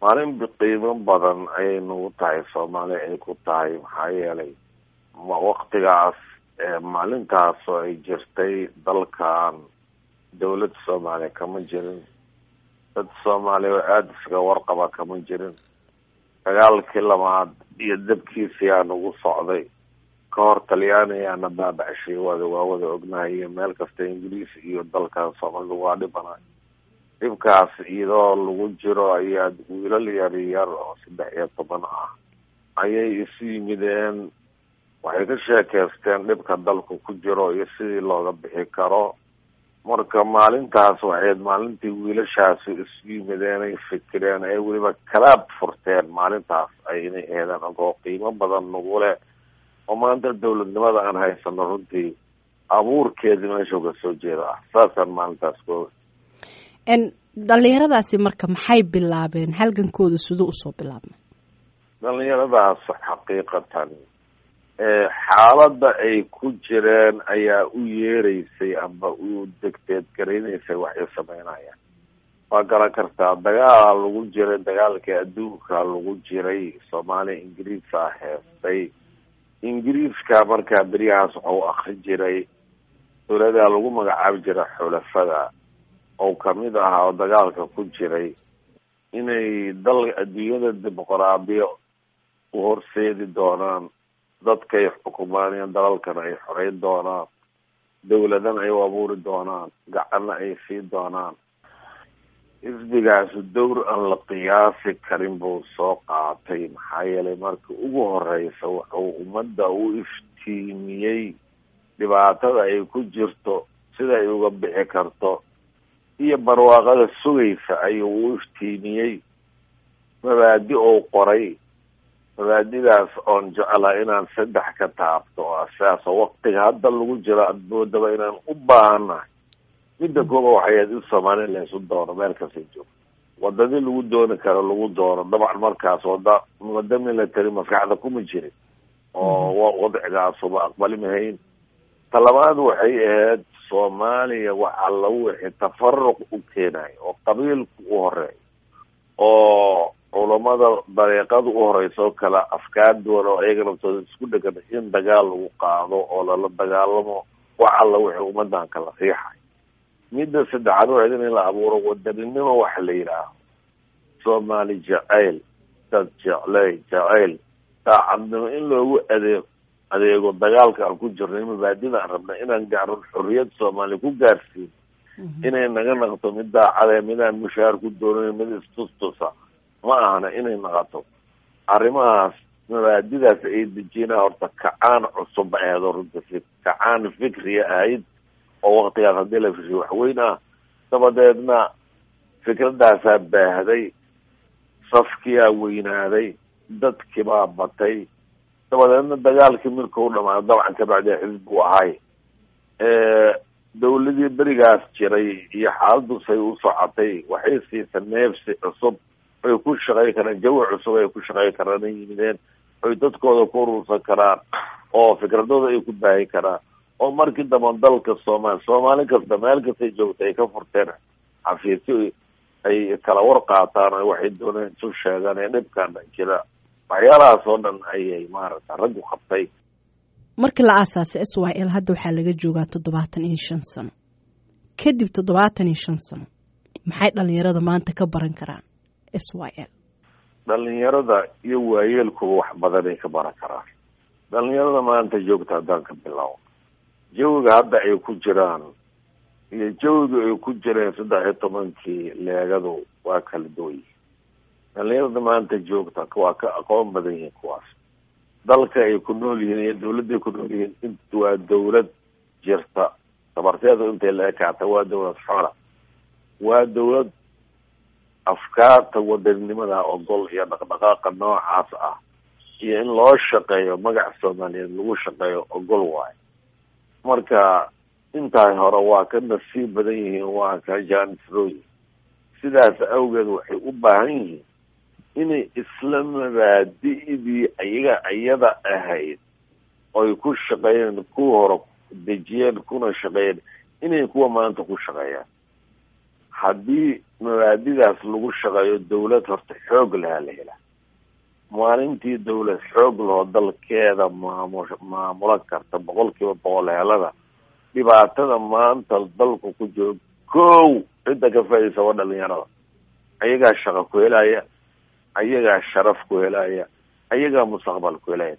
maalin qiimo badan ayay nagu tahay soomaali ay ku tahay maxaa yeelay waktigaas maalintaas oo ay jirtay dalkan dawladda soomaaliya kama jirin dad soomaaliya oo aada isaga warqaba kama jirin dagaalkii labaad iyo dabkiisii aa nagu socday ka hor talyaanigaana baabacashay wada waa wada ognahay iyo meel kasta ingiriis iyo dalkan soomaalida waa dhibana dhibkaas iyadoo lagu jiro ayaa wiilal yar yar oo saddex iyo toban ah ayay isu yimideen waxay ka sheekeysteen dhibka dalku ku jiro iyo sidii looga bixi karo marka maalintaas waxayd maalintii wiilashaasi isu yimideen ay fikireen ay weliba kalaab furteen maalintaas ay inay eedeen agoo qiimo badan nagu leh oo maanta dawladnimada aan haysano runtii abuurkeedi meesha uga soo jeeda ah saasaan maalintaas kooga dhalinyaradaasi marka maxay bilaabeen halgankooda siduu usoo bilaabmay dhalinyaradaas xaqiiqatan xaaladda ay ku jireen ayaa u yeereysay amba u degteed garaynaysay waxay sameynayaan waa garan kartaa dagaala lagu jiray dagaalkii adduunka lagu jiray soomaaliya ingiriisa heestay ingiriiska markaa beryahaas waxau akri jiray dowladaa lagu magacaabi jiray xulafada oo kamid ahaa oo dagaalka ku jiray inay dal adduunyada dimuqraadiyo u horseedi doonaan dadkay xukumaan dalalkana ay xoreyn doonaan dawladana ay u abuuri doonaan gacanna ay sii doonaan xisbigaasu dowr aan la qiyaasi karin buu soo qaatay maxaa yeelay markii ugu horeysa wuxuu ummadda u iftiimiyey dhibaatada ay ku jirto sida ay uga bixi karto iyo barwaaqada sugaysa ayuu u iftiimiyey mabaadi ou qoray mabaadidaas oon jeclaa inaan saddex ka taabto oo asaas oo waktiga hadda lagu jiro admoodaba inaan u baahannahay midda kooba waxay ahayd in soomaaliya laysu doono meel kastay joogto wadadii lagu dooni karo lagu doono dabcan markaas wada wada military maskaxda kuma jirin oo wadcigaasuba aqbali mahayn talabaad waxay ahayd soomaaliya waxaa lagu wixi tafaruq u keenayo oo qabiilku u horeeyo oo culamada dariiqada u horeysa oo kale afkaar duwan oo ayaga naftooda isku dhegan in dagaal lagu qaado oo lala dagaalamo wax alla wixii ummadan kala riixay midda saddexaad waxayd in la abuuro wadaninimo waxa la yidhaaho soomaali jacayl dad jecley jacayl daacadnimo in loogu adeeg adeego dagaalka aan ku jirnay mabaadida aan rabna inaan gaarno xorriyad soomaaliya ku gaarsiin inay naga naqto mid daacade midaan mushaar ku doonayn mid istustusa ma ahana inay naqato arrimahaas mabaadidaas ay dejinaa horta kacaan cusub aheed oo runta kacaan fikriya ahayd oo waktigaas haddii la fishay waxweyn ah dabadeedna fikradaasaa baahday safkiyaa weynaaday dadkibaa batay dabadeedna dagaalkii mirkau dhamaado dabcan kabacdi xisbi u ahay dawladii berigaas jiray iyo xaaladusay u socotay waxay siisa neefsi cusub ay ku shaqey karaan jawi cusub ay ku shaqey karaan ay yimideen oy dadkooda ku urursan karaan oo fikradooda ay ku baahin karaan oo markii damba dalka soomaali soomaali kasta meel kastay joogta ay ka furteen xafiisyo ay kala war qaataan o waxay dooneen isu sheegaan ee dhibkan jira waxyaalahaas oo dhan ayay maaragta raggu qabtay markii la aasaasay s y l hadda waxaa laga joogaa toddobaatan iyo shan sano kadib toddobaatan iyo shan sano maxay dhalinyarada maanta ka baran karaan s y l dhalinyarada iyo waayeelkuba wax badanay ka baran karaan dhalinyarada maanta joogta haddaan ka bilaabo jawiga hadda ay ku jiraan iyo jawiga ay ku jireen saddex iyo tobankii leegadu waa kala duwan yihin dhalinyarada maanta joogta waa ka aqoon badan yihiin kuwaas dalka ay ku nool yihiin iyo dawladday ku nool yihiin int waa dawlad jirta tabarteedu intay la ekaata waa dawlad xoola waa dawlad afkaarta wadaninimada ogol iyo dhaqdhaqaaqa noocaas ah iyo in loo shaqeeyo magac soomaaliyeed lagu shaqeeyo ogol waayo marka intaas hore waa ka nasiib badan yihiin waa ka jaanisrooyin sidaas awgeed waxay u baahan yihiin inay isla mabaadi'dii ayaga iyada ahayd oy ku shaqeeyeen kuwa hore dejiyeen kuna shaqeeyeen inay kuwa maanta ku shaqeeyaan haddii mabaadidaas lagu shaqeeyo dawlad horta xoog lahaa la helaa maalintii dawlad xoog lahoo dalkeeda maamu maamulo karta boqol kiiba boqol helada dhibaatada maanta dalku ku jiro kow cidda ka faaidaysa waa dhalinyarada ayagaa shaqo ku helaya ayagaa sharaf ku helaya ayagaa mustaqbal ku helaya